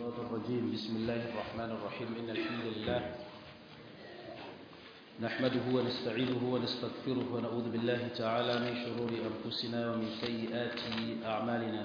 الشيطان الرجيم بسم الله الرحمن الرحيم إن الحمد لله نحمده ونستعينه ونستغفره ونعوذ بالله تعالى من شرور أنفسنا ومن سيئات أعمالنا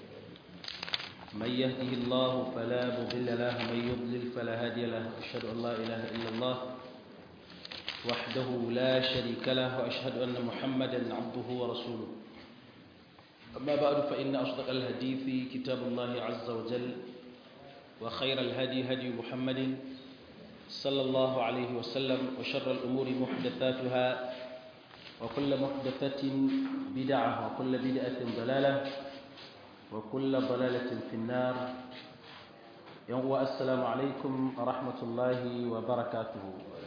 من يهده الله فلا مضل له ومن يضلل فلا هادي له أشهد أن لا إله إلا الله وحده لا شريك له وأشهد أن محمدا عبده ورسوله أما بعد فإن أصدق الحديث كتاب الله عز وجل وخير الهدي هدي محمد صلى الله عليه وسلم وشر الأمور محدثاتها وكل محدثة بدعة وكل بدعة ضلالة وكل ضلالة في النار يوم السلام عليكم ورحمة الله وبركاته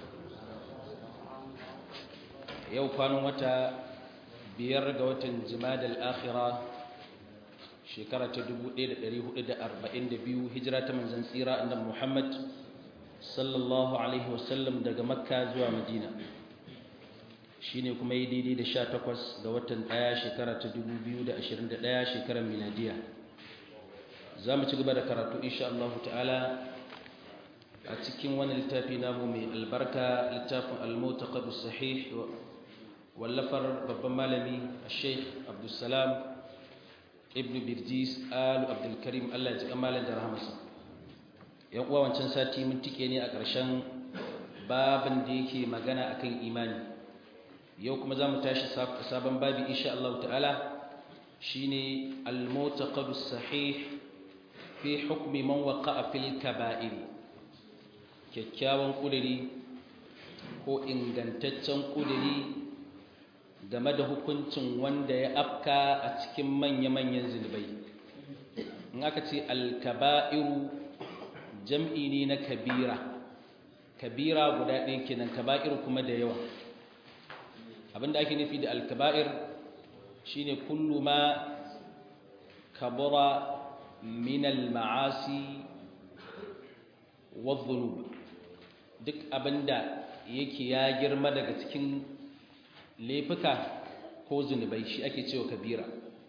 يوم كانوا متى biyar ga watan jimadal akhira shekara ta 1442 hijira ta manzon tsira annabi Muhammad sallallahu alaihi wasallam daga makka zuwa madina shine kuma yi daidai da 18 ga watan ɗaya shekara ta 2021 shekarar miladiya za mu ci gaba da karatu insha Allah ta'ala a cikin wani littafi namu mai albarka littafin al-mutaqab sahih wallafar babban malami sheikh abdulsalam ibn birjis alu abdulkarim allah ya ji malam da rahamarsa yan uwa wancan sati mun tike ne a ƙarshen babin da yake magana akan imani yau kuma za mu tashi sabon babi insha Allah ta'ala shine al-mutaqad sahih fi hukmi man waqa'a fil kaba'ir kyakkyawan kudiri ko ingantaccen kudiri game da hukuncin wanda ya afka a cikin manya-manyan zunubai in aka ce alkaba'iru jam'i ne na kabira kabira guda ɗaya kenan kaba'iru kuma da yawa abinda ake nufi da alkaba'ir shine kullu ma kabura min al-ma'asi wa duk abinda yake ya girma daga cikin laifuka ko zunubai shi ake cewa kabira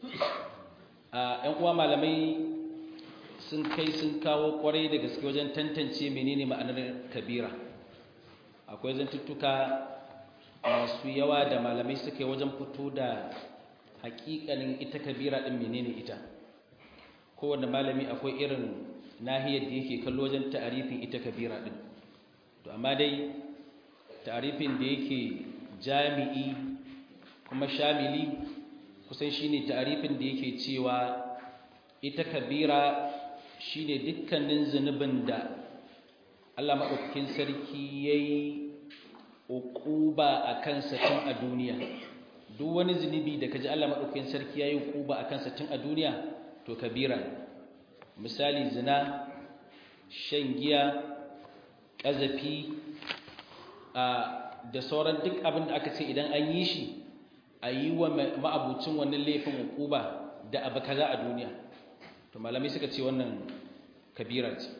a ‘yan uwa malamai sun kai sun kawo kwarai da gaske wajen tantance menene ma'anar kabira akwai zantuttuka masu yawa da malamai suka yi wajen fito da hakikanin ita kabira ɗin menene ita kowane malami akwai irin nahiyar da yake kallo wajen ta'arifin ita kabira ɗin to amma dai ta'arifin da yake jami'i kuma shamili kusan shine ta'arifin da yake cewa ita kabira shine dukkanin zunubin da Allah madaukakin sarki yayi uquba akan sa tun a duniya duk wani zunubi da kaji Allah madaukakin sarki yayi uquba akan sa tun a duniya to kabira misali zina shan giya kazafi a da sauran duk abin da aka ce idan an yi shi a yi wa ma'abucin wannan laifin hukuba da abu kaza a duniya to malamai suka ce wannan kabira ce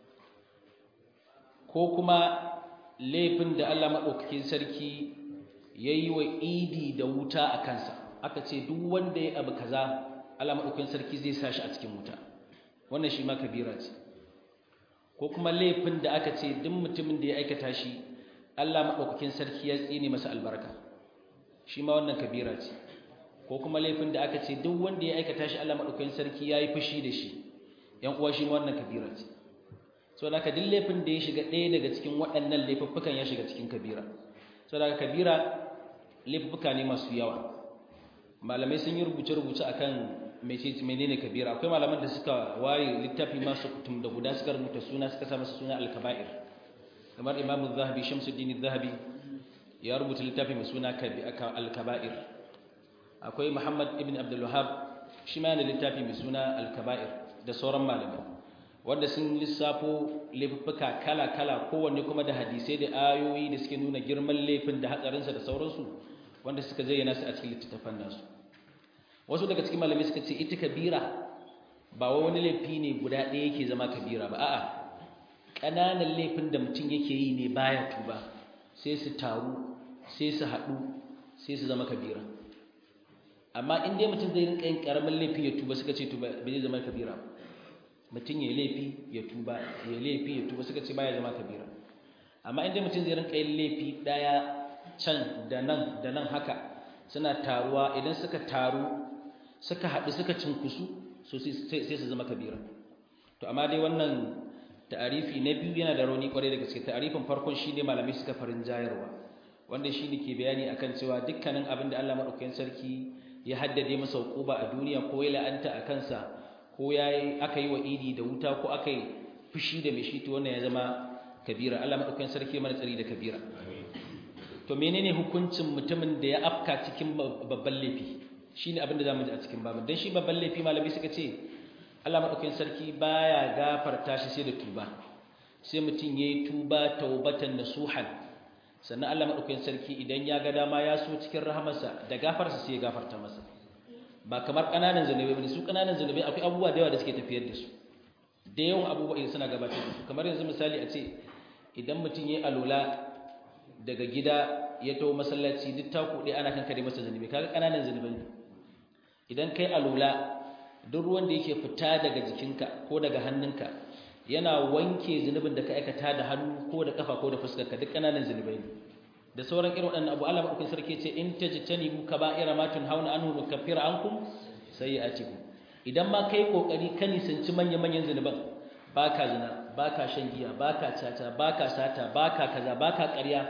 ko kuma laifin da Allah maɗaukakin sarki ya yi wa idi da wuta a kansa aka ce duk wanda ya abu kaza Allah maɗaukakin sarki zai sa shi a cikin wuta wannan shi ma kabira ce ko kuma laifin da aka ce duk mutumin da ya aikata shi Allah maɗaukakin sarki ya tsine masa albarka shi ma wannan kabira ce ko kuma laifin da aka ce duk wanda ya aikata shi Allah maɗaukakin sarki ya yi fushi da shi ‘yan uwa shi ma wannan kabira ce so da ka duk laifin da ya shiga ɗaya daga cikin waɗannan laifuffukan ya shiga cikin kabira so da kabira laifuffuka ne masu yawa malamai sun yi rubuce-rubuce akan menene kabira akwai malaman da suka ware littafi masu kutum da guda suka rubuta suna suka sa masa suna alkaba'ir kamar imamu zahabi shamsuddin zahabi ya rubuta littafi mai suna al-kaba'ir akwai muhammad ibn abdul wahab shi ma yana littafi mai suna al-kaba'ir da sauran malamai wanda sun lissafo laifuffuka kala-kala kowanne kuma da hadisai da ayoyi da suke nuna girman laifin da hatsarinsa da sauransu wanda suka zayyana su a cikin littattafan nasu wasu daga cikin malamai suka ce ita kabira ba wani laifi ne guda ɗaya yake zama kabira ba a'a ƙananan laifin da mutum yake yi ne baya tuba sai su taru sai su haɗu sai su zama kabira amma in dai mutum zai rinka yin karamin laifi ya tuba suka ce tuba bai zai zama kabira mutum ya laifi ya tuba ya laifi ya tuba suka ce baya zama kabira amma inda mutum zai rinka yin laifi daya can da nan da nan haka suna taruwa idan suka taru suka haɗu suka cinkusu so sai su zama kabira to amma dai wannan ta'arifi na biyu yana da rauni kwarai da gaske ta'arifin farkon shine malamai suka farin jayarwa wanda shine ke bayani akan cewa dukkanin abin da Allah madaukakin sarki ya haddade masa hukuba a duniya ko ya la'anta a kansa ko yayi aka yi wa idi da wuta ko aka yi fushi da mai shi to wannan ya zama kabira Allah madaukakin sarki mana tsari da kabira to menene hukuncin mutumin da ya afka cikin babban laifi shine abin da zamu ji a cikin babin dan shi babban laifi malami suka ce Allah madaukakin sarki baya gafarta shi sai da tuba sai mutum yayi tuba taubatan nasuhan sannan Allah madaukakin sarki idan ya ga dama ya so cikin rahamarsa da gafarsa sai ya gafarta masa ba kamar kananan zanubai bane su kananan zanubai akwai abubuwa da yawa da suke tafiyar da su da yawan abubuwa idan suna gabatar da su kamar yanzu misali a ce idan mutum yayi alola daga gida ya tawo masallaci duk taku ɗaya ana kankare masa zanubai kaga kananan zanubai ne idan kai alola duk ruwan da yake fita daga jikinka ko daga hannunka yana wanke zunubin da ka aikata da hannu ko da kafa ko da fuskarka duk kananan zunubai ne da sauran irin waɗannan abu Allah madaukakin sarki ce in tajtanibu kaba'ira ma tunhauna anhu nukaffira ankum sayi'atikum idan ma kai kokari ka nisanci manyan manyan zunuban baka zina baka shan giya baka caca baka sata baka kaza baka ƙarya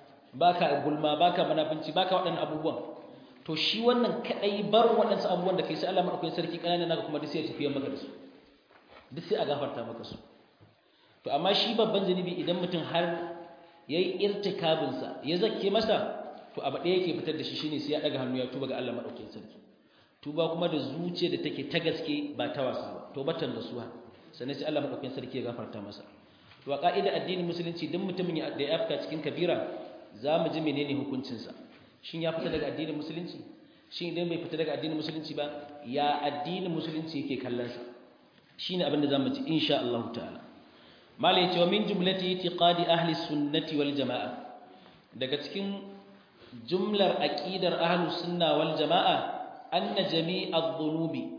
baka gulma baka munafinci baka waɗannan abubuwan to shi wannan kadai bar waɗansu abubuwan da kai sai Allah madaukakin sarki kananan naka kuma duk sai ya tafiya maka da su duk sai a gafarta maka su to amma shi babban zunubi idan mutum har yayi irtikabin sa ya zakke masa to abu ɗaya yake fitar da shi shine sai ya daga hannu ya tuba ga Allah madaukakin sarki tuba kuma da zuciya da take ta gaske ba ta wasa ba tobatan nasuha sannan sai Allah madaukakin sarki ya gafarta masa to a ka'ida addinin musulunci duk mutumin da ya afka cikin kabira za mu ji menene hukuncinsa shin ya fita daga addinin musulunci shin idan bai fita daga addinin musulunci ba ya addinin musulunci yake kallon sa shine abin da zamu ji insha Allah ta'ala malai cewa min jumlati itiqadi ahli sunnati wal jamaa daga cikin jumlar aqidar ahli sunna wal jamaa anna jami'a dhunubi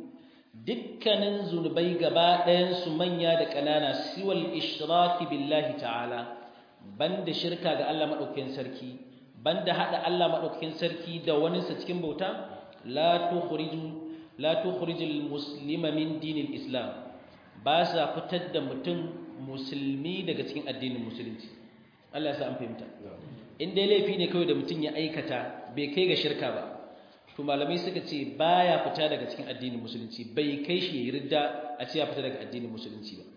dukkanin zunubai gaba ɗayan su manya da ƙanana siwal ishraki billahi ta'ala banda shirka ga Allah madaukakin sarki banda hada Allah madaukakin sarki da wani sa cikin bauta la tukhriju la tukhrijul muslima min dinil islam ba sa fitar da mutum musulmi daga cikin addinin musulunci Allah ya sa an fahimta in dai laifi ne kawai da mutum ya aikata bai kai ga shirka ba to malamai suka ce baya fita daga cikin addinin musulunci bai kai shi ridda a ce ya fita daga addinin musulunci ba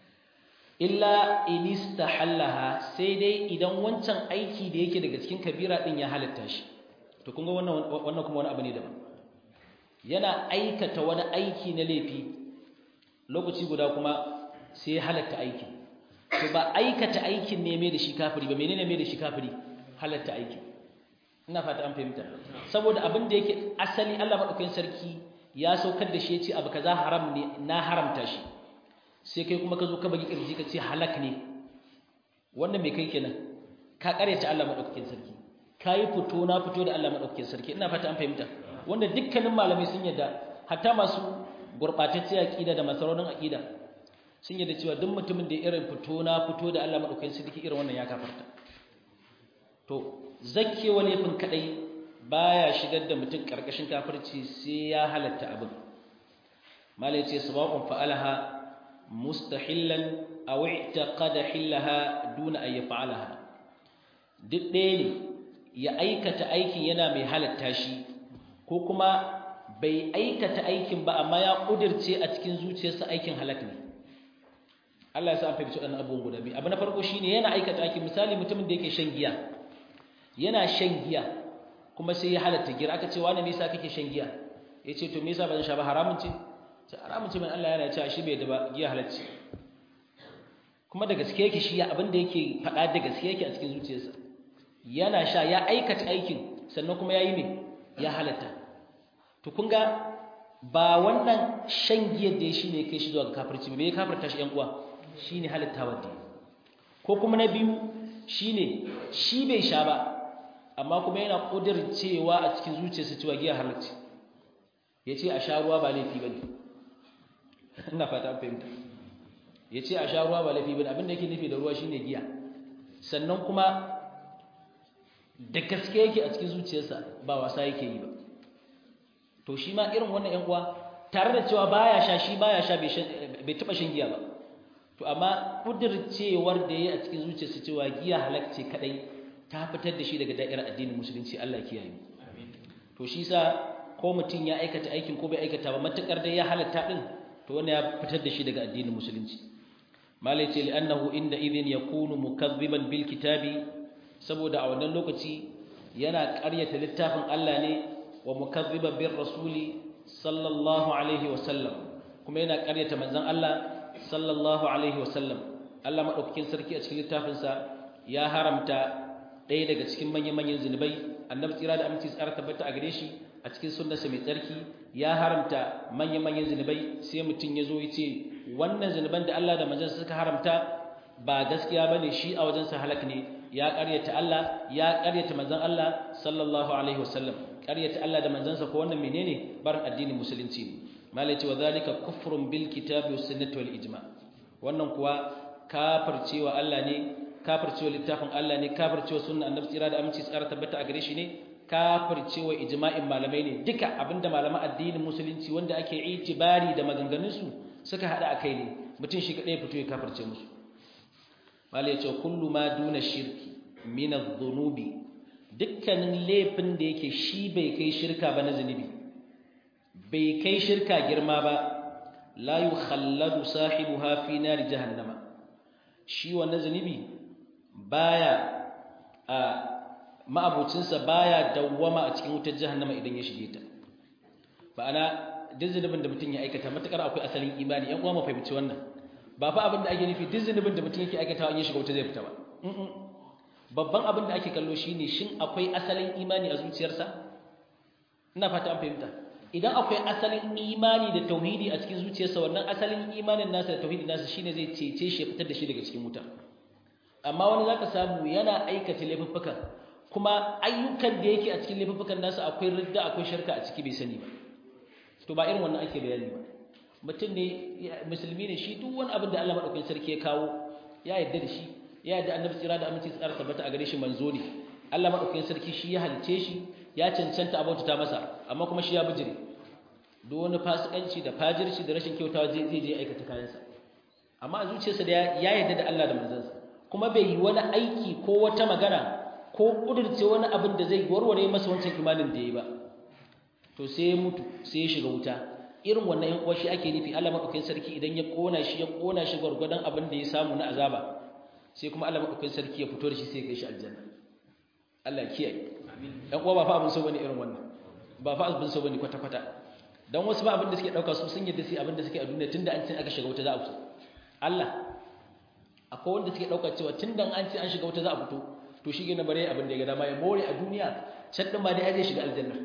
illa in istahallaha sai dai idan wancan aiki da yake daga cikin kabira din ya halatta shi to kun ga wannan wannan kuma wani abu ne daban yana aikata wani aiki na laifi lokaci guda kuma sai halatta aikin to ba aikata aikin ne mai da shi kafiri ba menene mai da shi kafiri halatta aikin ina fata an fahimta saboda abin da yake asali Allah madaukakin sarki ya saukar da shi ya ce abu kaza haram ne na haramta shi sai kai kuma ka zo ka bagi kirji ka ce halak ne wannan me kai kenan ka karyata Allah madaukakin sarki kai fito na fito da Allah madaukakin sarki ina fata an fahimta wanda dukkanin malamai sun yadda hatta masu gurbatacce aqida da masaraunin aqida sun yadda cewa duk mutumin da irin fito na fito da Allah madaukakin sarki irin wannan ya kafarta to zakkewa laifin kadai baya shigar da mutum karkashin kafirci sai ya halatta abin malai ce sabaqun fa'alaha mustahillan aw i'taqada hillaha duna an yaf'alaha duk ɗaya ne ya aikata aikin yana mai halatta shi ko kuma bai aikata aikin ba amma ya kudirce a cikin zuciyarsa aikin halak ne Allah ya sa an fahimci waɗannan abubuwan guda biyu abu na farko shine yana aikata aikin misali mutumin da yake shan giya yana shan giya kuma sai ya halatta giya aka ce wani me yasa kake shan giya yace to me yasa ban sha ba haramun ce sai haramun ce mai Allah yana cewa shi bai da ba giya halacci kuma da gaske yake shi ya abin da yake faɗa da gaske yake a cikin zuciyarsa yana sha ya aikata aikin sannan kuma yayi me ya halatta to kun ga ba wannan shan giyar da shi ne kai shi zuwa ga kafirci ba me ya kafirta shi ƴan uwa shine halittawa da ko kuma na biyu shine shi bai sha ba amma kuma yana cewa a cikin zuciyarsa cewa giya halacci yace a sha ruwa ba laifi bane ina fata an fahimta ya ce a sha ruwa ba laifi bane abin da yake nufi da ruwa shine giya sannan kuma da gaske yake a cikin zuciyarsa ba wasa yake yi ba to shi ma irin wannan ƴan uwa tare da cewa baya sha shi baya sha bai taba shan giya ba to amma kudircewar da yayi a cikin zuciyarsa cewa giya halacce kadai ta fitar da shi daga da'irar addinin musulunci Allah kiyaye to shi sa ko mutum ya aikata aikin ko bai aikata ba matukar dai ya halatta din to wannan ya fitar da shi daga addinin musulunci malai ce li'annahu inda idhin yakunu mukazziban bil kitabi saboda a wannan lokaci yana ƙaryata littafin Allah ne wa mukazziban bir rasuli sallallahu alaihi wa sallam kuma yana ƙaryata manzon Allah sallallahu alaihi wa sallam Allah madaukakin sarki a cikin littafinsa ya haramta ɗaya daga cikin manyan-manyan zunubai annabi tsira da aminci tsara tabbata a gare shi a cikin sunnarsa mai tsarki ya haramta manyan-manyan zunubai sai mutum ya zo ya ce wannan zunuban da Allah da manzansa suka haramta ba gaskiya ba ne shi a wajensa halak ne ya ƙaryata Allah ya ƙaryata manzan Allah sallallahu alaihi wasallam ƙaryata Allah da manzansa ko wannan menene barin addinin musulunci ne malai ce wa zalika kufrun bil kitabi was sunnati wal ijma wannan kuwa kafircewa Allah ne kafircewa littafin Allah ne kafircewa sunna annabi tsira da aminci tsara tabbata a gare shi ne kafircewa ijma'in malamai ne duka abinda malaman addinin musulunci wanda ake itibari da maganganun su suka hada akai ne mutum shi kadai fito ya kafirce musu malai ya ce kullu ma duna shirki min adh-dhunubi dukkanin laifin da yake shi bai kai shirka ba na zunubi bai kai shirka girma ba la yukhalladu sahibuha fi nar jahannama shi wannan zunubi baya a ma'abucinsa baya dawwama a cikin wutar jahannama idan ya shige ta ma'ana duk zunubin da mutum ya aikata matakar akwai asalin imani yan uwa mu fahimci wannan ba fa abin da ake nufi duk zunubin da mutum yake aikatawa in ya shiga wuta zai fita ba babban abin da ake kallo shine shin akwai asalin imani a zuciyarsa ina fata an fahimta idan akwai asalin imani da tauhidi a cikin zuciyarsa wannan asalin imanin nasa da tauhidin nasa shine zai cece shi ya fitar da shi daga cikin wuta amma wani zaka samu yana aikata laifuffukan kuma ayyukan da yake a cikin laifuffukan nasa akwai ridda akwai shirka a ciki bai sani ba to ba irin wannan ake bayani ba mutum ne musulmi ne shi duk wani abin da Allah madaukakin sarki ya kawo ya yarda da shi ya yarda annabi tsira da aminci tsara tabbata a gare shi manzo ne Allah madaukakin sarki shi ya halice shi ya cancanta abauta ta masa amma kuma shi ya bijire duk wani fasikanci da fajirci da rashin kyautawa zai zai je aikata kayansa amma a zuciyarsa da ya yarda da Allah da manzansa kuma bai yi wani aiki ko wata magana ko kudurce wani abin da zai warware masa wancan imanin da ya yi ba to sai ya mutu sai ya shiga wuta irin wannan yan uwa shi ake nufi Allah madaukakin sarki idan ya kona shi ya kona shi gwargwadon abin da ya samu na azaba sai kuma Allah madaukakin sarki ya fito da shi sai ya kai shi aljanna Allah ya kiyaye yan uwa ba fa abin so bane irin wannan ba fa abin so bane kwata kwata dan wasu ba abin da suke dauka su sun yadda sai abin da suke a duniya tunda an ce aka shiga wuta za a fito Allah akwai wanda suke dauka cewa tunda an ce an shiga wuta za a fito to shi gina bare abin da ya ga dama ya more a duniya can din ma dai zai shiga aljanna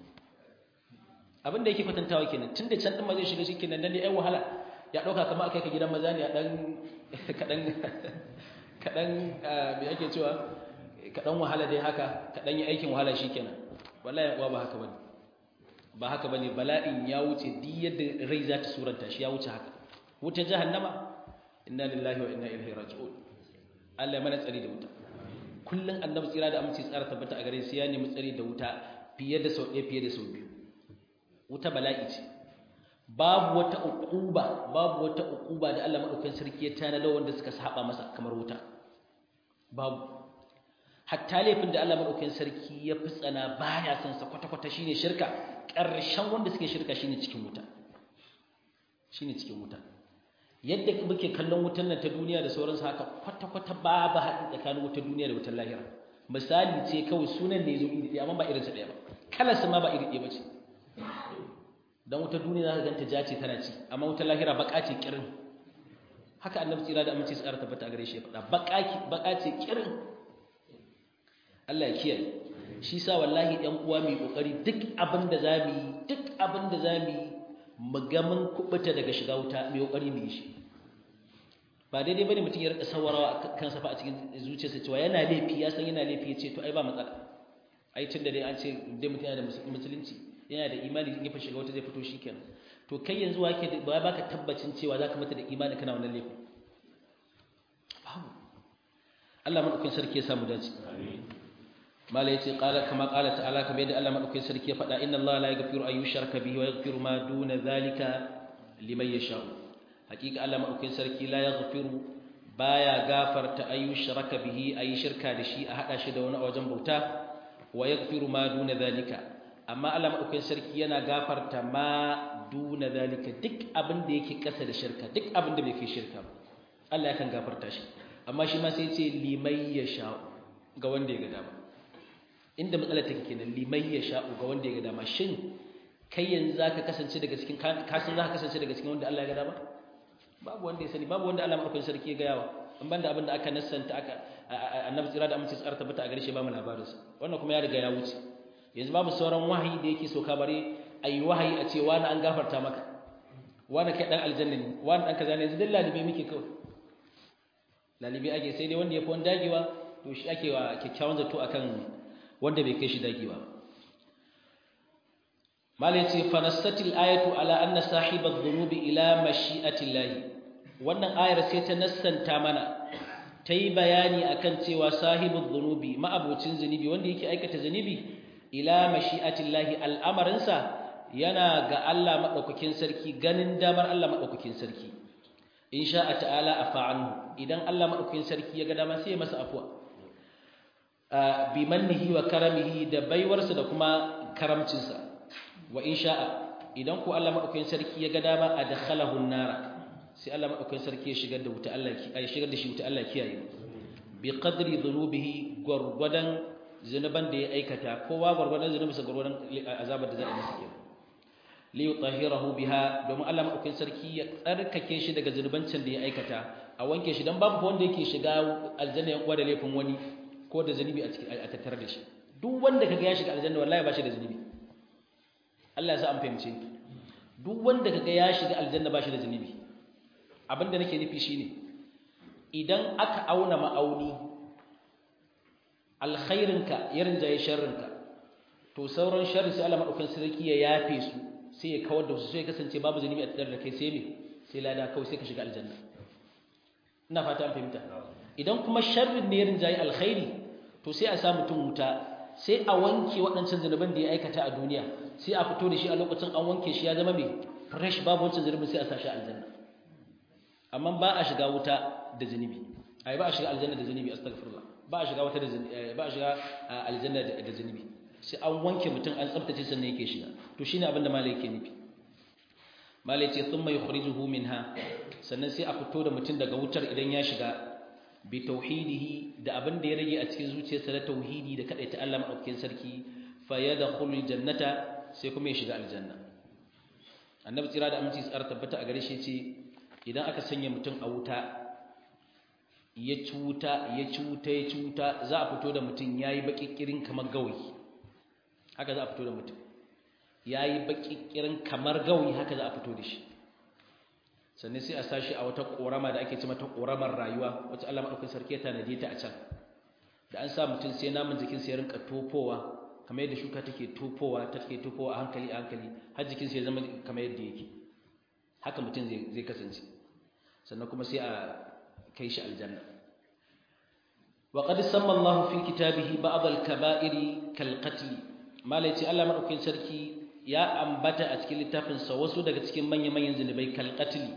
abin da yake kwatantawa kenan tunda can din ma zai shiga shi kenan dan ne ai wahala ya dauka kamar akai ka gidan maza ne a dan kadan kadan me ake cewa kadan wahala dai haka kadan yi aikin wahala shikenan wallahi uwa ba haka bane ba haka bane bala'in ya wuce duk yadda rai za ta suranta shi ya wuce haka wuta jahannama inna lillahi wa inna ilaihi raji'un Allah ya mana tsari da wuta kullun annabi tsira da aminci tsara tabbata a gare sai ya nemi tsari da wuta fiye da sau ɗaya fiye da sau biyu wuta bala'i ce babu wata uquba babu wata uquba da Allah madaukakin sarki ya tanada wanda suka saba masa kamar wuta babu hatta laifin da Allah madaukakin sarki ya fi tsana baya son sa kwata kwata shine shirka ƙarshen wanda suke shirka shine cikin wuta shine cikin wuta yadda muke kallon wutan nan ta duniya da sauransu haka kwata kwata babu haɗin tsakanin wutar duniya da wutar lahira misali ce kawai sunan ne zo iri ɗaya amma ba irinsa ɗaya ba kalarsa ma ba iri ɗaya ba ce don wutar duniya za ka ganta ja ce tana ci amma wutar lahira baka ce kirin haka annabi tsira da amince tsara tabbata a gare shi ya faɗa baka ce kirin Allah ya kiyaye shi sa wallahi ɗan uwa mai kokari duk abin da za mu yi duk abin da za mu yi mu ga mun kubuta daga shiga wuta mai kokari mu yi shi ba daidai bane mutum ya rika sawarawa kansa fa a cikin zuciyarsa cewa yana laifi ya san yana laifi ya ce to ai ba matsala ai tunda dai an ce dai mutum yana da musulunci yana da imani in ya shiga wata zai fito shikenan to kai yanzu wake ba baka tabbacin cewa zaka mata da imani kana wannan laifin Allah madaukakin sarki ya samu dace mala yace qala kama qala ta'ala kamar yadda Allah madaukakin sarki ya faɗa inna Allah la yaghfiru an yushraka bihi wa yaghfiru ma duna zalika liman yasha hakika Allah madaukakin sarki la yaghfiru baya gafarta an yushraka bihi ayi shirka da shi a hada shi da wani a wajen bauta wa yaghfiru ma duna zalika amma Allah madaukakin sarki yana gafarta ma duna zalika duk abin da yake kasa da shirka duk abin da bai kai shirka ba Allah yakan gafarta shi amma shi ma sai ce limai ya sha'u ga wanda ya ga dama inda matsalar take kenan limai ya sha'u ga wanda ya ga dama shin kai yanzu zaka kasance daga cikin kasan zaka kasance daga cikin wanda Allah ya ga dama babu wanda ya sani babu wanda Allah madaukakin sarki ya ga yawa in banda abin da aka nassanta aka annabi tsira da amince tsara tabbata a gare shi ba mu labarin sa wannan kuma ya riga ya wuce yanzu babu sauran wahayi da yake soka bare ayi wahayi a ce wani an gafarta maka wani kai dan aljanna ne wani dan kaza ne yanzu dalla libe muke kawai lalibi ake sai dai wanda ya fi wani dagewa to shi ake wa kyakkyawan zato akan wanda bai kai shi dagewa mala yace fanastatil ayatu ala anna sahibadh dhunubi ila mashi'atillahi wannan ayar sai ta nassanta mana ta yi bayani akan cewa sahibudh dhunubi ma'abocin zunubi wanda yake aikata zunubi ila mashi'atillahi al'amarinsa yana ga Allah madaukakin sarki ganin damar Allah madaukakin sarki in sha'a ta'ala afa anhu idan Allah madaukakin sarki ya ga dama sai ya masa afwa bi mannihi wa karamihi da baiwarsa da kuma karamcinsa wa in sha'a idan ku Allah madaukakin sarki ya ga dama adkhalahu an-nara sai Allah madaukakin sarki ya shigar da wuta Allah ki ai shigar da shi wuta Allah kiyaye bi qadri dhunubihi gurgudan zunuban da ya aikata kowa gurgudan zunubinsa gurgudan azabar da za a yi masa kenan liyutahhirahu biha domin Allah madaukakin sarki ya tsarkake shi daga zunubancin da ya aikata a wanke shi dan babu wanda yake shiga aljanna ya kwada laifin wani ko da zunubi a cikin a tattare da shi duk wanda kaga ya shiga aljanna wallahi ba shi da zunubi Allah ya sa an fahimce duk wanda kaga ya shiga aljanna ba shi da zunubi abinda nake nufi shine idan aka auna ma'auni alkhairinka ya rinjaye sharrinka to sauran sharri sai Allah madaukakin sarki ya yafe su sai ya kawar da su sai kasance babu zunubi a tattare da kai sai me sai lada kawai sai ka shiga aljanna ina fata an fahimta idan kuma sharrin ne ya rinjaye alkhairi to sai a sa mutum wuta sai a wanke waɗancan zunuban da ya aikata a duniya sai a fito da shi a lokacin an wanke shi ya zama mai fresh babu wancan zunubin sai a sa shi aljanna amma ba a shiga wuta da zunubi ai ba a shiga aljanna da zunubi astaghfirullah ba a shiga wata da ba a shiga aljanna da zunubi sai an wanke mutum an tsabtace sannan yake shiga to shine abin da malai yake nufi malai ce thumma yukhrijuhu minha sannan sai a fito da mutum daga wutar idan ya shiga bi tauhidihi da abin da ya rage a cikin zuciyarsa da tauhidi da kadaita Allah madaukakin sarki fa yadkhulul jannata sai kuma ya shiga aljanna annabi tsira da aminci tsara tabbata a gare shi ce idan aka sanya mutum a wuta ya cuta ya cuta ya cuta za a fito da mutum yayi bakikirin kamar gawayi haka za a fito da mutum ya yi baƙiƙirin kamar gawi haka za a fito da shi sannan sai a sashi a wata ƙorama da ake ce mata ƙoramar rayuwa wacce Allah maɗaukin sarki ya tanaje ta a can da an sa mutum sai namun jikin sai rinka tofowa kamar yadda shuka take tofowa ta take tofowa a hankali a hankali har jikin sai ya zama kamar yadda yake haka mutum zai kasance sannan kuma sai a kai shi aljanna وقد سمى الله في كتابه بعض الكبائر كالقتل malai ce Allah madaukakin sarki ya ambata a cikin littafin sa wasu daga cikin manyan-manyan zinubai kal qatl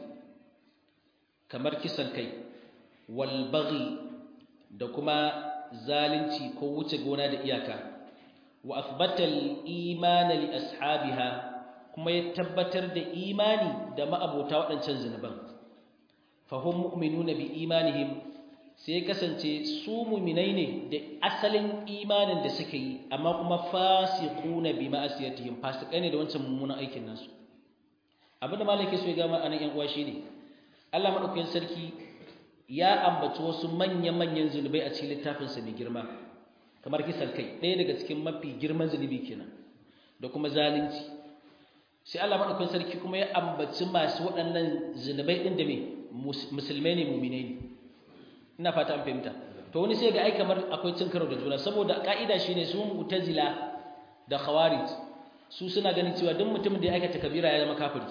kamar kisan kai wal baghi da kuma zalunci ko wuce gona da iyaka wa athbata al iman li ashabiha kuma ya tabbatar da imani da ma'abota waɗancan zinuban fahum mu'minuna bi imanihim sai kasance su muminai ne da asalin imanin da suka yi amma kuma fasiquna bi ma'asiyatihim fasikai ne da wancan mummunan aikin nasu abinda malaka so ya ga ma'anan yan uwa shine Allah madaukakin sarki ya ambaci wasu manyan manyan zulubai a cikin littafin sa mai girma kamar kisan kai ɗaya daga cikin mafi girman zulubi kenan da kuma zalunci sai Allah madaukakin sarki kuma ya ambaci masu waɗannan zulubai din da me musulmai ne mu'minai ne ina fata an fahimta to wani sai ga ai kamar akwai cin karo da juna saboda ka'ida shine su mu'tazila da khawarij su suna ganin cewa duk mutumin da ya aikata kabira ya zama kafiri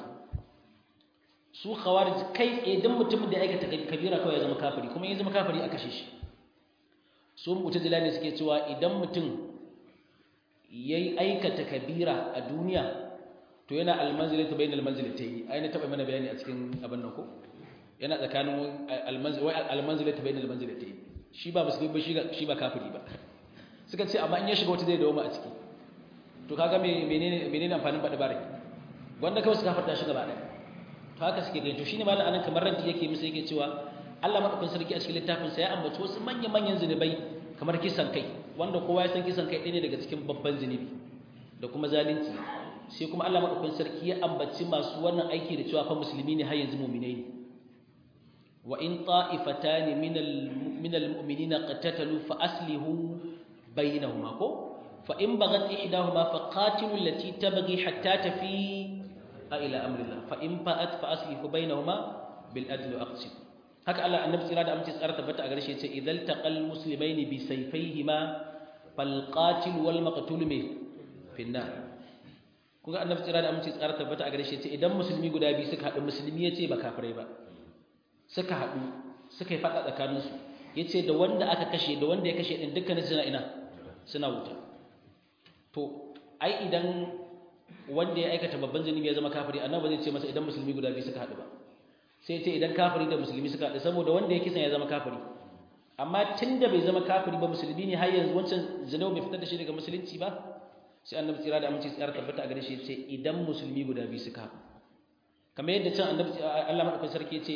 su khawarij kai tsaye duk mutumin da ya aikata kabira kawai ya zama kafiri kuma ya zama kafiri a kashe shi su mu'tazila ne suke cewa idan mutum yayi aikata kabira a duniya to yana almanzilatu bainal manzilatayn ai na taba mana bayani a cikin abin nan ko yana tsakanin almanzil wai almanzilatu bainal manzilatayn shi ba musulmi ba shi ba kafiri ba suka ce amma in ya shiga wata zai dawo a ciki to kaga menene menene amfanin faɗi bare wanda kawai suka farta shi gaba ɗaya to haka suke gani to shine malam anan kamar ranti yake musu yake cewa Allah madaukakin sarki a cikin littafin sa ya ambaci wasu manyan manyan zinubai kamar kisan kai wanda kowa ya san kisan kai ɗaya ne daga cikin babban zinubi da kuma zalunci sai kuma Allah madaukakin sarki ya ambaci masu wannan aiki da cewa fa musulmi ne har yanzu mu'minai ne wa in ta'ifatani minal minal mu'minina qatatalu fa aslihu bainahuma ko fa in bagat ihdahuma fa qatilu allati tabghi hatta tafi ila amrillah fa in fa'at fa aslihu bainahuma bil adl wa aqsid haka Allah annabi tsira da amince tsara tabbata a gare shi yace idhal taqal muslimaini bi sayfayhima fal qatil wal maqtul me finnar kuga annabi tsira da amince tsara tabbata a gare shi yace idan musulmi guda biyu suka haɗu musulmi yace ba kafirai ba suka haɗu suka yi faɗa tsakaninsu yace da wanda aka kashe da wanda ya kashe din dukkanin suna ina suna wuta to ai idan wanda ya aikata babban zunubi ya zama kafiri annabi zai ce masa idan musulmi guda biyu suka haɗu ba sai ce idan kafiri da musulmi suka haɗu saboda wanda ya kisan ya zama kafiri amma tunda bai zama kafiri ba musulmi ne har yanzu wancan zunubi bai fitar da shi daga musulunci ba sai annabi tsira da aminci tsara tabbata a gare shi ce idan musulmi guda biyu suka haɗu kamar yadda can annabi Allah madaukakin sarki ya ce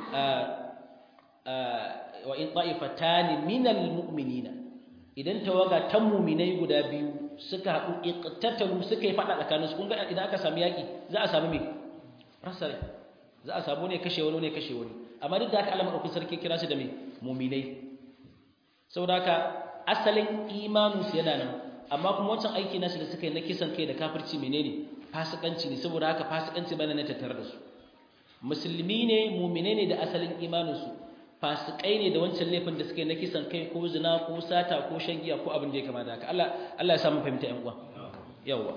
wa in ta'ifatani minal mu'minina idan tawaga ta mu'minai guda biyu suka haɗu iqtatalu suka yi fada tsakanin su kun ga idan aka samu yaki za a samu me rasare za a samu ne kashe wani ne kashe wani amma duk da haka Allah madaukakin sarki kira su da me mu'minai saboda haka asalin imanin su yana nan amma kuma wancan aiki nasu da suka yi na kisan kai da kafirci menene fasikanci ne saboda haka fasikanci bane na tattare da su musulmi ne mu'minai ne da asalin imanin su fasikai ne da wancan laifin da suke na kisan kai ko zina ko sata ko shan giya ko abin da ya kama da haka Allah Allah ya samu fahimta ƴan uwa yawa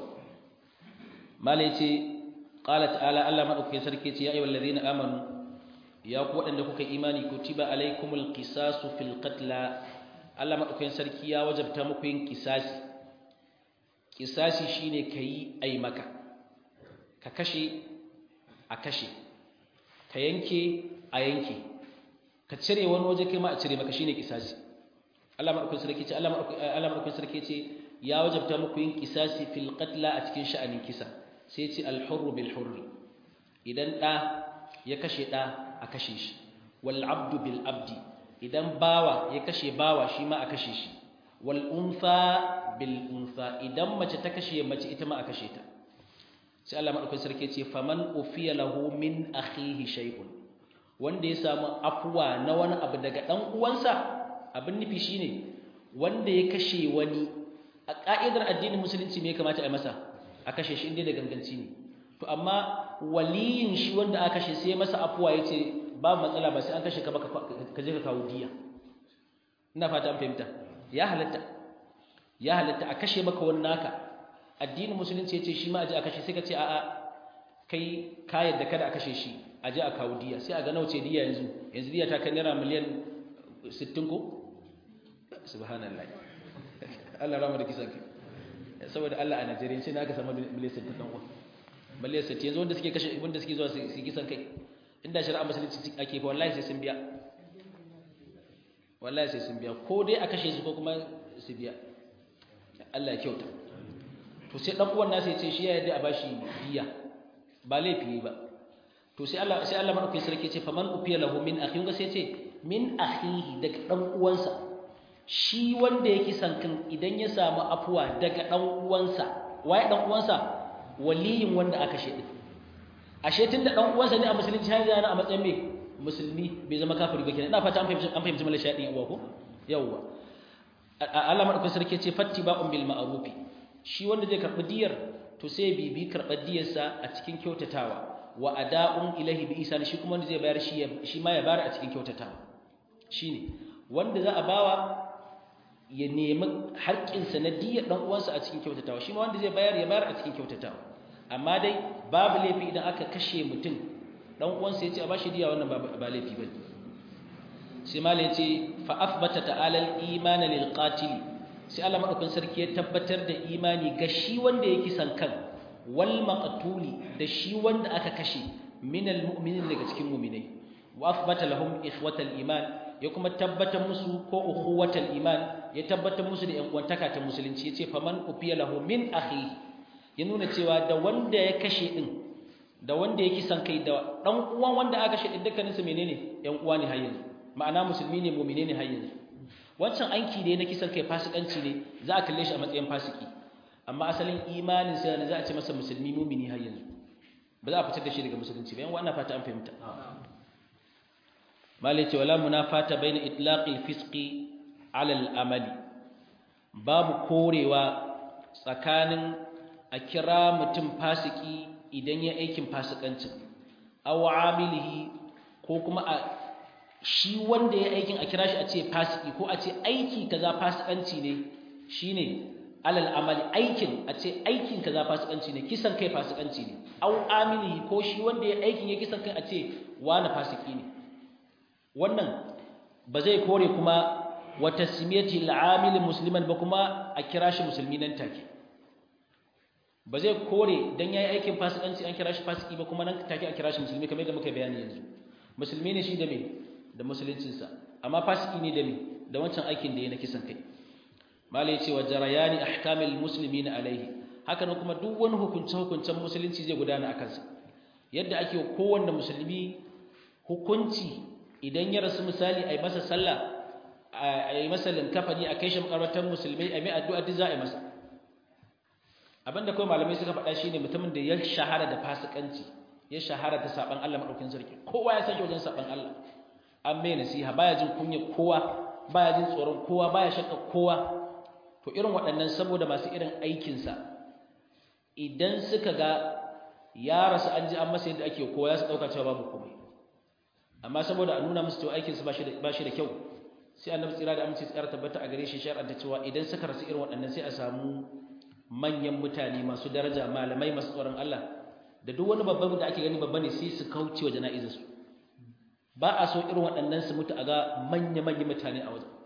mala yace qala ta'ala Allah madaukakin sarki yace ya ayyuhal ladina amanu ya ku wadanda kuka imani kutiba alaikumul qisasu fil qatla Allah madaukakin sarki ya wajabta muku yin kisasi kisasi shine kai ai maka ka kashe a kashe ka yanke a yanke ka cire wani waje kai ma a cire maka shine kisasi Allah madaukakin sarki ce Allah madaukakin sarki ce ya wajabta muku yin kisasi fil qatla a cikin sha'anin kisa sai ce al hurr bil hurr idan da ya kashe da a kashe shi wal abdu bil abdi idan bawa ya kashe bawa shi ma a kashe shi wal unfa bil unfa idan mace ta kashe mace ita ma a kashe ta sai Allah madaukakin sarki ce faman ufiya lahu min akhihi shay'un wanda ya samu afuwa na wani abu daga ɗan uwansa abin nufi shine wanda ya kashe wani a ƙa'idar addinin musulunci me kamata a masa a kashe shi inda da ganganci ne to amma waliyin shi wanda aka kashe sai masa afuwa yace babu matsala ba sai an kashe ka ba ka je ka kawo diya ina fata an fahimta ya halatta ya halatta a kashe maka wani naka addinin musulunci yace shi ma a je a kashe sai ka ce a'a kai ka yadda kada a kashe shi a je a kawo diya sai a ga nauce diya yanzu yanzu diya ta kai naira miliyan 60 ko subhanallah Allah rama da kisan kai saboda Allah a Najeriya sai na aka samu miliyan 60 dan uwa miliyan 60 yanzu wanda suke kashe wanda suke zuwa su kisan kai inda shari'a musulunci ake fa wallahi sai sun biya wallahi sai sun biya ko dai a kashe su ko kuma su biya Allah ya kyauta to sai dan uwan nasa ya ce shi ya yarda a bashi diya ba laifi ba to sai Allah sai Allah madaukakin sarki ce faman ufiya lahu min akhi ga sai ce min akhihi daga dan uwansa shi wanda yake sankan idan ya samu afuwa daga dan uwansa waye dan uwansa waliyin wanda aka shedi ashe tunda dan uwansa ne a musulunci har yana a matsayin me musulmi bai zama kafiri ba kenan ina fata an fahimci an fahimci malaka shadi uwa ko yawwa Allah madaukakin sarki ce fattiba'un bil ma'rufi shi wanda zai karbi diyar to sai bibi karbar diyarsa a cikin kyautatawa wa ada'un ilahi bi isa shi kuma wanda zai bayar shi shi ma ya bayar a cikin kyautatawa shine wanda za a bawa ya nemi haƙƙin sa na diyar dan uwansa a cikin kyautatawa shi ma wanda zai bayar ya bayar a cikin kyautatawa amma dai babu laifi idan aka kashe mutum dan uwansa ya ce a bashi diya wannan ba laifi bane sai mala yace fa athbata ta'ala al-iman lil qatil sai Allah madaukakin sarki ya tabbatar da imani ga shi wanda yake san kan wal maqtuli da shi wanda aka kashe min al-mu'minin daga cikin mu'minai wa athbata lahum ikhwatal iman ya kuma tabbatar musu ko ukhuwatal iman ya tabbatar musu da yan uwantaka ta musulunci yace faman ufiya lahu min akhi ya nuna cewa da wanda ya kashe din da wanda ya kisan kai da dan uwan wanda aka kashe din dukkanin su menene yan uwa ne har yanzu ma'ana musulmi ne mu'mine ne har yanzu wancan aiki ne na kisan kai fasikanci ne za a kalle shi a matsayin fasiki amma asalin imanin sa ne za a ce masa musulmi mu'mini har yanzu ba za a fitar da shi daga musulunci ba yan wannan fata an fahimta malai ce wala munafata baina itlaqil fisqi ala al-amali babu korewa tsakanin a kira mutum fasiki idan ya aikin fasikancin aw amilihi ko kuma a shi wanda ya aikin a kira shi a ce fasiki ko a ce aiki kaza fasikanci ne shine alal amali aikin a ce aikin kaza fasikanci ne kisan kai fasikanci ne aw amilihi ko shi wanda ya aikin ya kisan kai a ce wani fasiki ne wannan ba zai kore kuma wa tasmiyati al-amil musliman ba kuma a kira shi musulmi nan take ba zai kore dan yayi aikin fasikanci an kira shi fasiki ba kuma nan take a kira shi musulmi kamar yadda muka bayani yanzu musulmi ne shi da me da musuluncin sa amma fasiki ne da me da wancan aikin da yayi na kisan kai malai yace wa jarayani ahkamil muslimin alaihi haka nan kuma duk wani hukunce hukuncen musulunci zai gudana akan sa yadda ake kowanne musulmi hukunci idan ya rasu misali a yi masa sallah a yi masa linkafani a kai shi makarantar musulmai a mai addu'a duk za a yi masa abinda kawai malamai suka faɗa shi ne mutumin da ya shahara da fasikanci ya shahara da saɓan Allah maɗaukin sarki kowa ya sake wajen saɓan Allah an mai nasiha baya jin kunya kowa baya jin tsoron kowa baya shakka kowa to irin waɗannan saboda masu irin aikinsa idan suka ga ya rasu an ji an masa yadda ake kowa ya su ɗauka cewa babu komai amma saboda a nuna musu cewa aikinsu ba shi da kyau sai annabi tsira da aminci tsara tabbata a gare shi shar'anta cewa idan suka rasu irin waɗannan sai a samu manyan mutane masu daraja malamai masu tsoron Allah da duk wani babban da ake gani babba ne sai su kauce wa jana'izar su ba a so irin waɗannan su mutu a ga manya manyan mutane a wajen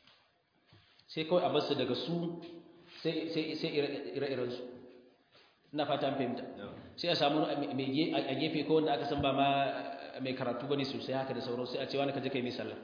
sai kawai a basu daga su sai sai sai ire-iren su ina fata an fahimta sai a samu a gefe ko wanda aka san ba ma mai karatu bane sosai haka da sauran sai a ce wani ka je kai mai sallah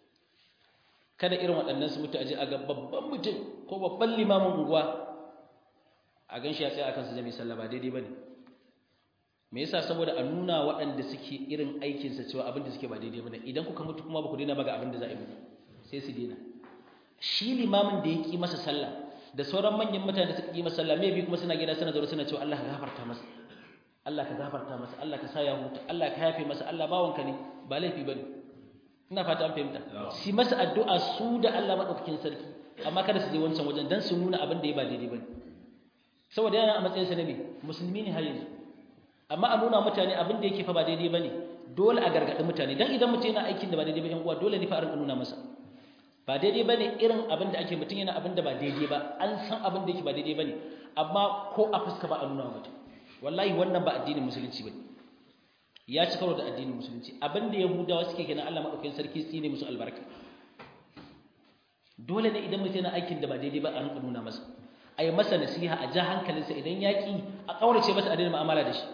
kada irin waɗannan su mutu a je a ga babban mutum ko babban limamin unguwa a gan shi ya tsaya akan su je mai sallah ba daidai bane me yasa saboda a nuna waɗanda suke irin aikin sa cewa abin da suke ba daidai bane idan kuka mutu kuma ba ku daina ba ga abin da za a yi muku sai su daina shi limamin da ya ki masa sallah da sauran manyan mutane da suka ki masa sallah me bi kuma suna gida suna zaune suna cewa Allah ka gafarta masa Allah ka gafarta masa Allah ka sa ya huta Allah ka yafe masa Allah bawanka ne ba laifi bane ina fata an fahimta si masa addu'a su da Allah madaukakin sarki amma kada su je wancan wajen dan su nuna abin da ya ba daidai bane saboda yana a matsayin sa ne musulmi ne har yanzu amma a nuna mutane abin da yake fa ba daidai bane dole a gargadi mutane dan idan mutum yana aikin da ba daidai ba yan uwa dole ne fa a rinka nuna masa ba daidai bane irin abin da ake mutum yana abin da ba daidai ba an san abin da yake ba daidai bane amma ko a fuska ba a nuna mutum wallahi wannan ba addinin musulunci bane ya ci karo da addinin musulunci abinda yahudawa suke kenan Allah madaukakin sarki tsine musu albarka dole ne idan mutum yana aikin da ba daidai ba a rinka nuna masa a yi masa nasiha a ja hankalinsa idan ya ƙi a ƙaurace masa a daina mu'amala da shi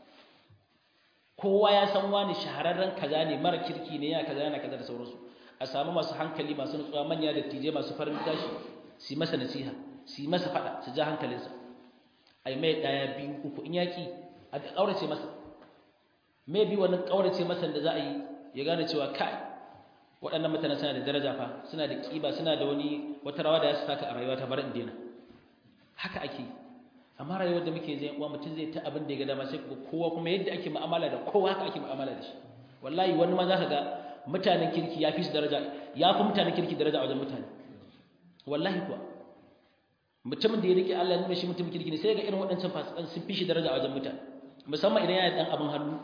kowa ya san wani shahararren kaza ne mara kirki ne ya kaza yana kaza da sauransu a samu masu hankali masu nutsuwa manya da tije masu farin tashi su yi masa nasiha su yi masa faɗa su ja hankalinsa a yi mai ɗaya biyu uku in yaƙi a ƙaurace masa mai bi wani ƙaurace masa da za a yi ya gane cewa kai waɗannan mutane suna da daraja fa suna da ƙiba suna da wani wata rawa da ya saka a rayuwa ta bar in daina haka ake yi amma rayuwar da muke zai uwa mutum zai ta abin da ya ga dama sai ga kowa kuma yadda ake mu'amala da kowa haka ake mu'amala da shi wallahi wani ma za ka ga mutanen kirki ya fi su daraja ya fi mutanen kirki daraja a wajen mutane wallahi kuwa mutumin da ya rike Allah ya nuna shi mutumin kirki ne sai ga irin waɗancan fasikan sun fi shi daraja a wajen mutane musamman idan yana da ɗan abin hannu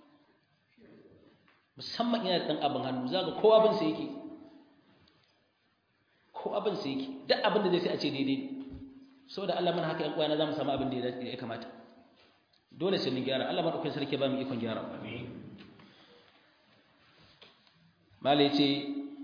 musamman yana da ɗan abin hannu za ga kowa abin sa yake ko abin sa yake duk abin da zai sai a ce daidai saboda Allah mana haka ƴan uwana za mu samu abin da ya kamata dole sai mun gyara Allah madaukakin sarki ba mu ikon gyara amin mala yace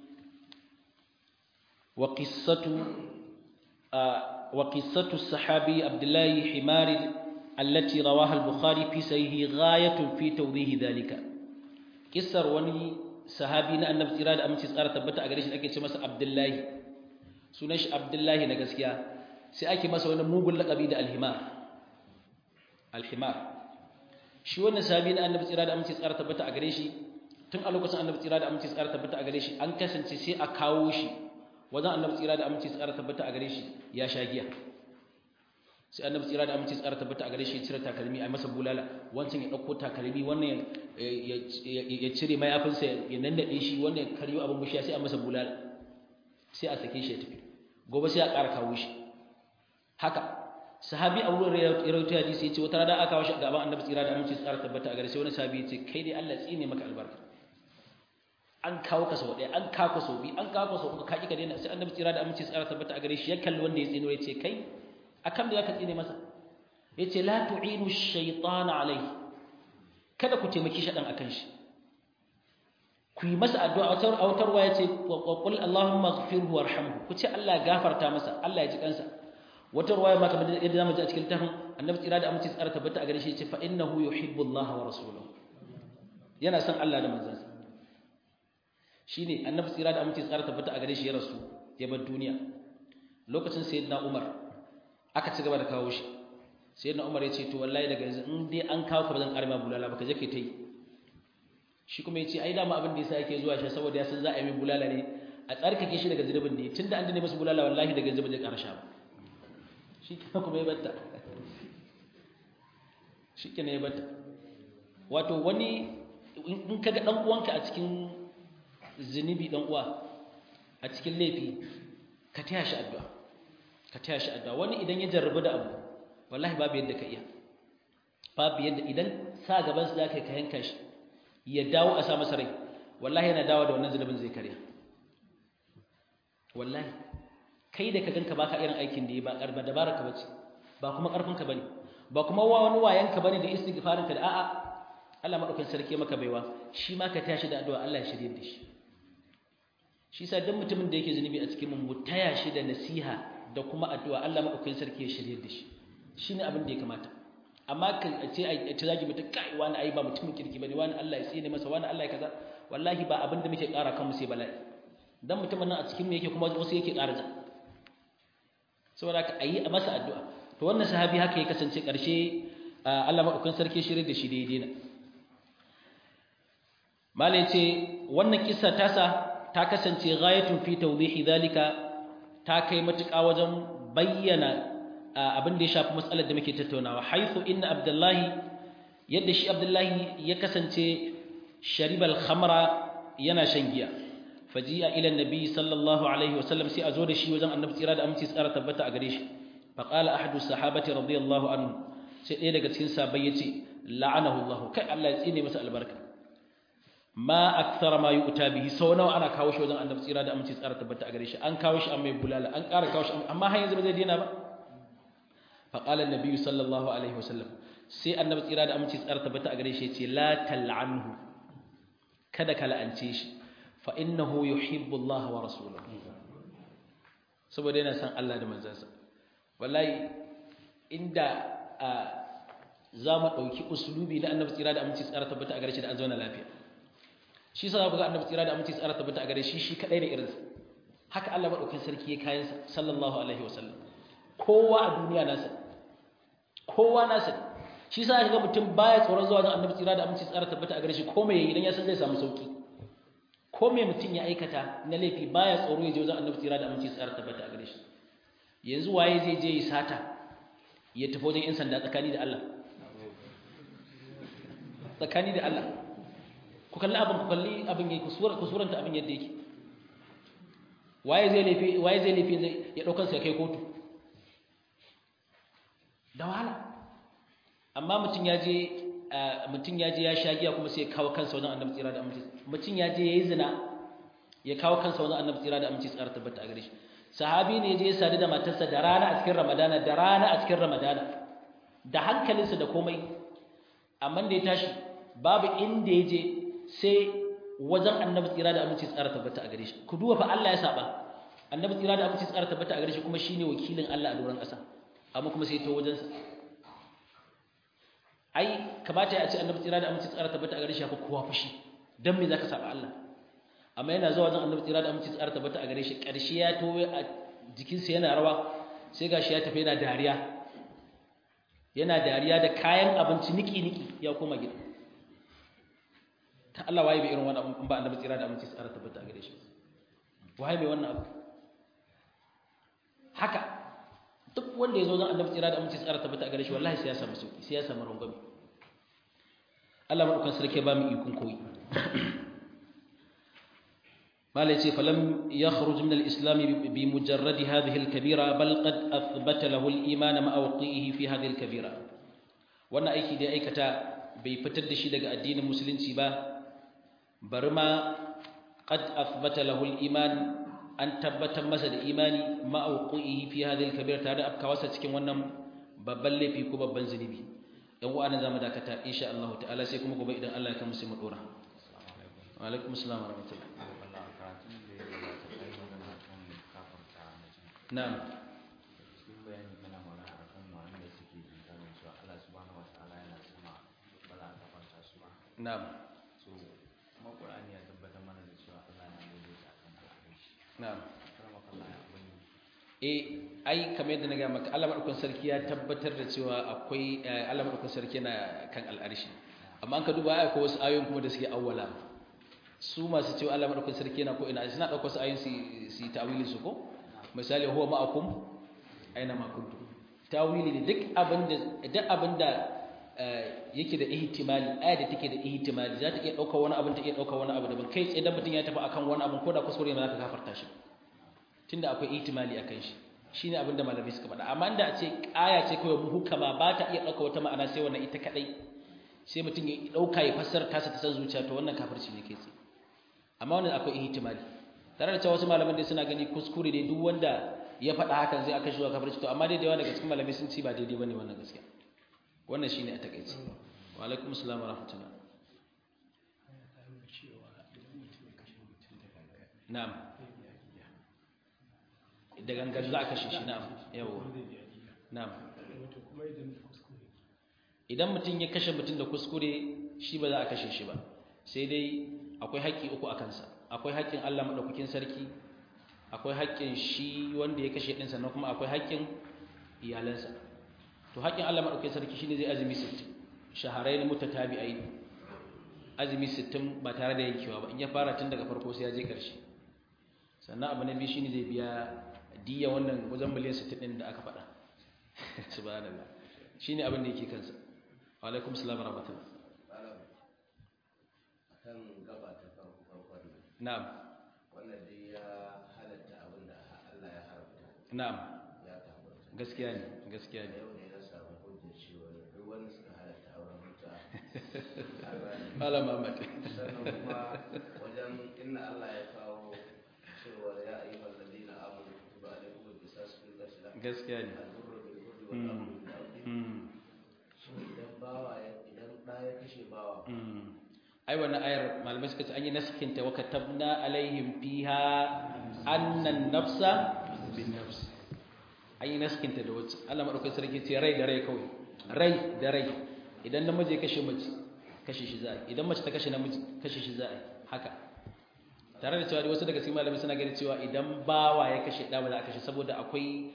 wa qissatu wa qissatu sahabi abdullahi himari التي رواها البخاري في سيه غاية في توضيح ذلك kissar wani sahabi na annabi tsira da aminci tsara tabbata a gare shi ake ce masa abdullahi sunan shi abdullahi na gaskiya sai ake masa wani mugun laƙabi da alhimar alhimar shi wannan sahabi na annabi tsira da aminci tsara tabbata a gare shi tun a lokacin annabi tsira da aminci tsara tabbata a gare shi an kasance sai a kawo shi wajen annabi tsira da aminci tsara tabbata a gare shi ya sha giya sai annabi tsira da aminci tsara tabbata a gare shi ya cire takalmi a masa bulala wancan ya dauko takalmi wannan ya cire mayafinsa ya nannade shi wannan ya karyo abin bushiya sai a masa bulala sai a sake shi ya tafi gobe sai a ƙara kawo shi haka sahabi a wurin ya rawaito hadisi yace wata rana aka kawo shi gaban annabi tsira da aminci tsara tabbata a gare sai wani sahabi yace kai dai Allah tsine maka albarka an kawo ka sau ɗaya an kawo ka sau biyu an kawo ka sau uku ka ƙi ka daina sai annabi tsira da aminci tsara tabbata a gare shi ya kalli wanda ya tsino ya ce kai akan da zaka tsine masa yace la tu'inu ash-shaytana alayhi kada ku taimaki shaɗan akan shi ku yi masa addu'a a wutarwa yace qul allahumma ighfirhu warhamhu ku ce Allah gafarta masa Allah ya ji kansa wata ruwaya ma kamar yadda zamu ji a cikin tafin annabi tsira da aminci tsara tabbata a gare shi yace fa innahu yuhibbu Allah wa rasuluhu yana son Allah da manzansa shine annabi tsira da aminci tsara tabbata a gare shi ya rasu ya bar duniya lokacin sayyidina Umar aka ci gaba da kawo shi sayyidina Umar ya ce to wallahi daga yanzu in dai an kawo ka bazan karma bulala ba ka je kai tai shi kuma ya ce ai dama abin da yasa yake zuwa shi saboda ya san za a yi mai bulala ne a tsarkake shi daga zunubin ne tunda an dane masa bulala wallahi daga yanzu ba zai ƙara sha ba shi kuma ya batta shi ya batta wato wani in kaga dan uwanka a cikin zunubi dan uwa a cikin laifi ka taya shi addu'a ka taya shi addu'a wani idan ya jarrabu da abu wallahi babu yadda ka iya babu yadda idan sa gaban su zaka ka yanka shi ya dawo a sa masa rai wallahi yana dawo da wannan zunubin zai karya wallahi kai da ka ganka baka irin aikin da yi ba karba dabaraka bace ba kuma karfin ka bane ba kuma wani wayan ka bane da istighfarin ka da a'a Allah madaukakin sarki maka baiwa shi ma ka tashi da addu'a Allah ya shirye da shi shi sa duk mutumin da yake zunubi a cikin mu taya shi da nasiha da kuma addu'a Allah madaukakin sarki ya shirye da shi shine abin da ya kamata amma ka ce ai ta zagi mutum kai wani ai ba mutumin kirki bane wani Allah ya tsine masa wani Allah ya kaza wallahi ba abin da muke ƙara kanmu sai bala'i dan mutumin nan a cikin mu yake kuma wasu yake ƙara ja saboda ka ayi a masa addu'a to wannan sahabi haka ya kasance ƙarshe Allah madaukakin sarki shirye da shi daidai na malai ce wannan kissa tasa ta kasance ghayatun fi tawdihi dalika ta kai matuƙa wajen bayyana abin da ya shafi matsalar da muke tattaunawa haythu inna abdullahi yadda shi abdullahi ya kasance sharibal khamra yana shan giya faji'a ila annabi sallallahu alaihi wasallam sai a zo da shi wajen annabi tsira da aminci tsara tabbata a gare shi faqala ahadu sahabati radiyallahu anhu sai ɗaya daga cikin sahabbai yace la'anahu Allah kai Allah ya tsine masa albarka ma akthara ma yu'ta bihi sau nawa ana kawo shi wajen annabi tsira da aminci tsara tabbata a gare shi an kawo shi an mai bulala an ƙara kawo shi amma har yanzu ba zai daina ba faqala annabi sallallahu alaihi wasallam sai annabi tsira da aminci tsara tabbata a gare shi yace la tal'anhu kada ka la'ance shi fa innahu yuhibbu Allah wa rasuluhu saboda yana san Allah da manzansa wallahi inda za mu ɗauki usulubi na annabi tsira da aminci tsara tabbata a gare shi da an zauna lafiya shi sa ku ga annabi tsira da aminci tsara tabbata a gare shi shi kadai da irinsa haka Allah madaukakin sarki ya kayan sa sallallahu alaihi wasallam kowa a duniya nasa kowa nasa shi sa ga mutum baya tsoron zuwa ga annabi tsira da aminci tsara tabbata a gare shi ko me yayi idan ya san zai samu sauki ko me mutum ya aikata na laifi baya tsoro ya je wajen annabi tsira da aminci tsara tabbata a gare shi yanzu waye zai je ya sata ya tafi wajen yan sanda tsakani da Allah tsakani da Allah ku kalli abin ku kalli abin yake ku suranta abin yadda yake waye zai laifi waye zai laifi zai ya daukan sa kai kotu da wahala amma mutum ya je mutum ya je ya sha giya kuma sai ya kawo kansa wajen annabi tsira da aminci mutum ya je yayi zina ya kawo kansa wajen annabi tsira da aminci tsara tabbata a gare shi sahabi ne ya je ya sadu da matarsa da rana a cikin ramadana da rana a cikin ramadana da hankalinsa da komai amma da ya tashi babu inda ya je sai wajen annabi tsira da aminci tsara tabbata a gare shi ku duba fa Allah ya saba annabi tsira da aminci tsara tabbata a gare shi kuma shine wakilin Allah a doron ƙasa amma kuma sai ta wajen sa ai kamata ya ce annabi tsira da aminci tsara tabbata a gare shi ya fi kowa fushi dan me zaka saba Allah amma yana zuwa wajen annabi tsira da aminci tsara tabbata a gare shi ƙarshe ya towe a jikinsa yana rawa sai gashi ya tafi yana dariya yana dariya da kayan abinci niki-niki ya koma gida ta Allah waye bai irin wannan abin ba annabi tsira da aminci tsara tabbata a gare shi waye bai wannan abu haka duk wanda ya zo zan annabi tsira da aminci tsara tabbata a gare shi wallahi sai ya samu sauki sai ya samu rangwame Allah madaukan sarki ba mu ikon koyi ما ليس فلم يخرج من الإسلام بمجرد هذه الكبيرة بل قد أثبت له الإيمان مع وقعه في هذه الكبيرة وانا أيكي دي أيكتا بيفتد شي دقاء الدين المسلم سيبا برما قد أثبت له الإيمان أن تبت مسد إيماني مع وقعه في هذه الكبيرة هذا أبكى واسا تكين ونم ببالي في كوبا بنزنبي يوم أنا زام داكتا إن شاء الله تعالى سيكم كوبا إذن الله كمسلم الأورا وعليكم السلام ورحمة الله Na'am. Cikin bayani kana magana akan wanda suke inkarin cewa Allah subhanahu wataala yana sama ba za a kafanta su ba. Na'am. So kuma Qur'ani ya tabbatar mana da cewa Allah yana daidaita akan al'arshi. Na'am. Karama kallah ya bani. Eh ai kamar yadda na ga maka Allah madaukakin sarki ya tabbatar da cewa akwai Allah madaukakin sarki yana kan al'arshi. Amma an ka duba ai akwai wasu ayoyin kuma da suke awwala. Su masu cewa Allah madaukakin sarki yana ko ina suna dauko su ayoyin su su ta'awili su ko? misali huwa ma'akum aina ma kuntum tawili ne duk abinda duk abinda yake da ihtimali aya da take da ihtimali za ta iya dauka wani abin ta iya dauka wani abu daban kai tsaye dan mutun ya tafi akan wani abin ko da kuskure ne za ka gafarta shi tunda akwai ihtimali akan shi shine abin da malamai suka faɗa amma inda a ce aya ce kawai muhukama ba ta iya dauka wata ma'ana sai wannan ita kadai sai mutum ya dauka ya fassara tasa ta san zuciya to wannan kafirci ne kai tsaye amma wannan akwai ihtimali tare da cewa wasu malaman dai suna gani kuskure ne duk wanda ya faɗa hakan zai aka shiga kafirci to amma dai da yawa daga cikin malamai sun ci ba daidai bane wannan gaskiya wannan shine a takeice wa alaikum assalam wa rahmatullah na'am da gangan za a kashe shi na'am yawa na'am idan mutum ya kashe mutum da kuskure shi ba za a kashe shi ba sai dai akwai haƙƙi uku a kansa akwai haƙƙin Allah maɗaukakin sarki akwai haƙƙin shi wanda ya kashe ɗin sannan kuma akwai haƙƙin iyalansa to haƙƙin Allah maɗaukakin sarki shine zai azumi 60 shaharai na mutatabi'ai azumi 60 ba tare da yankewa ba in ya fara tun daga farko sai ya je ƙarshe sannan abu na biyu shine zai biya diya wannan wajen miliyan 60 ɗin da aka faɗa subhanallah shine abin da yake kansa wa alaikum assalam wa rahmatullah kan gaba ta farko farkon nan na'am wannan dai ya halatta abin da Allah ya haramta na'am ya tabbata gaskiya ne gaskiya ne yau ne na samu hujjar cewa duk wanda suka halatta auren muta Malam Ahmad. sannan kuma wajen inna Allah ya kawo cewa ya ayi walladina amanu kutuba alaikum al-qisas fil qatl Gaskiya ne. al-hurru bil hurri wal abdu bil abdi Mm. so idan bawa ya idan da ya kashe bawa Mm. Ai wannan ayar malamai suka ce an yi naskinta wa katabna alaihim fiha annan nafsa bin nafs. An yi naskinta da wacce Allah madaukakin sarki ce rai da rai kawai. Rai da rai. Idan namiji ya kashe mace kashe shi za a yi. Idan mace ta kashe namiji kashe shi za a yi. Haka. Tare da cewa dai wasu daga cikin malamai suna gani cewa idan bawa ya kashe ɗa ba za a kashe saboda akwai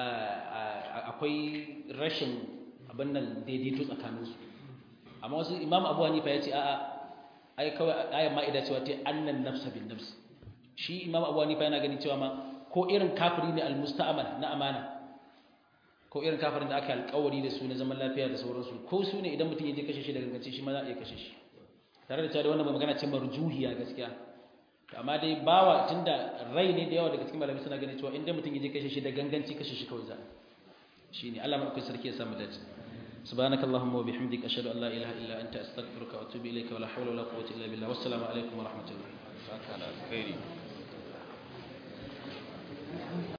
akwai rashin abin nan daidaito tsakaninsu. Amma wasu Imam Abu Hanifa ya ce a'a ai kawai ayan ma'ida cewa ta annan nafsa bin nafs shi imam abu hanifa yana gani cewa ma ko irin kafiri ne almusta'amal na amana ko irin kafirin da aka alƙawari da su na zaman lafiya da sauransu ko su ne idan mutum ya je kashe shi da gangance shi ma za a iya kashe shi tare da cewa da wannan magana ce marjuhiya gaskiya amma dai bawa tunda rai ne da yawa daga cikin malamai suna ganin cewa inda mutum ya je kashe shi da ganganci kashe shi kawai za shine Allah madaukakin sarki ya samu dace سبحانك اللهم وبحمدك أشهد أن لا إله إلا أنت أستغفرك وأتوب إليك ولا حول ولا قوة إلا بالله والسلام عليكم ورحمة الله Saka da alkhairi.